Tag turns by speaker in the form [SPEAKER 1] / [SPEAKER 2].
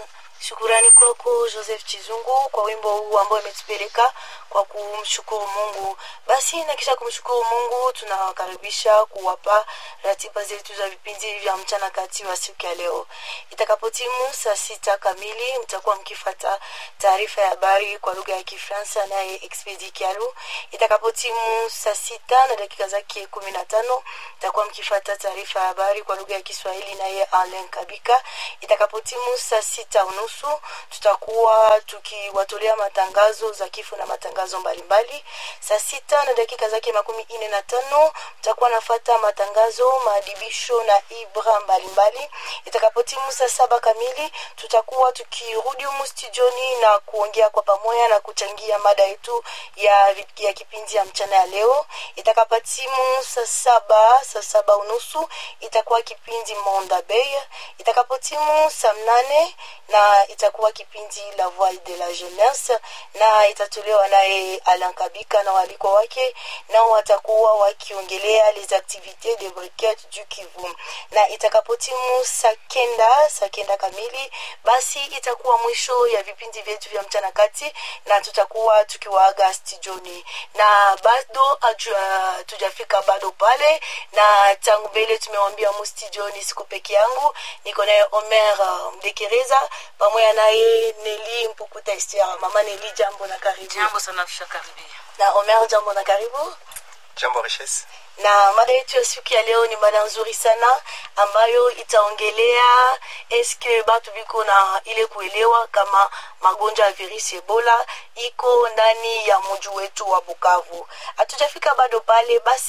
[SPEAKER 1] Shukurani kwako Joseph Chizungu kwa wimbo huu ambao umetupeleka kwa kumshukuru Mungu. Basi na kisha kumshukuru Mungu, tunawakaribisha kuwapa ratiba zetu za vipindi vya mchana kati wa siku ya leo. Itakapotimu saa sita kamili, mtakuwa mkifata taarifa ya habari kwa lugha ya Kifaransa naye Expedi Kialu. Itakapotimu saa sita na dakika zake kumi na tano mtakuwa mkifata taarifa ya habari kwa lugha ya Kiswahili naye Alain Kabika. Itakapotimu saa sita unusu tutakuwa tukiwatolea matangazo za kifo na matangazo mbalimbali. Saa sita na dakika zake makumi ine na tano mtakuwa nafata matangazo, maadibisho na ibra mbalimbali. Itakapotimu saa saba kamili tutakuwa tukirudi humu studioni na kuongea kwa pamoja na kuchangia mada yetu ya, ya kipindi ya mchana ya leo. Itakapotimu saa saba saa saba unusu itakuwa kipindi Monda Bay. Itakapotimu saa mnane na itakuwa kipindi La Voix de la Jeunesse na itatolewa naye Alan Kabika na waliko wake, nao watakuwa wakiongelea les activités de briquette du Kivu. Na itakapotimu saa kenda saa kenda kamili, basi itakuwa mwisho ya vipindi vyetu vya mchana kati, na tutakuwa tukiwaaga studioni, na bado hatujafika bado pale, na tangu mbele tumewambia mu studioni, siku peke yangu, niko naye Omer uh, Mdekereza pamoja naye Neli Mpukuta Esther. Mama Neli, jambo na karibu.
[SPEAKER 2] Jambo sana kisha karibia.
[SPEAKER 1] Na Omer, jambo na karibu.
[SPEAKER 3] Jambo Richesse.
[SPEAKER 1] Na mada yetu ya siku ya leo ni mada nzuri sana ambayo itaongelea eske batu biko na ile kuelewa kama magonjwa ya virusi Ebola iko ndani ya mji wetu wa Bukavu. Hatujafika bado pale basi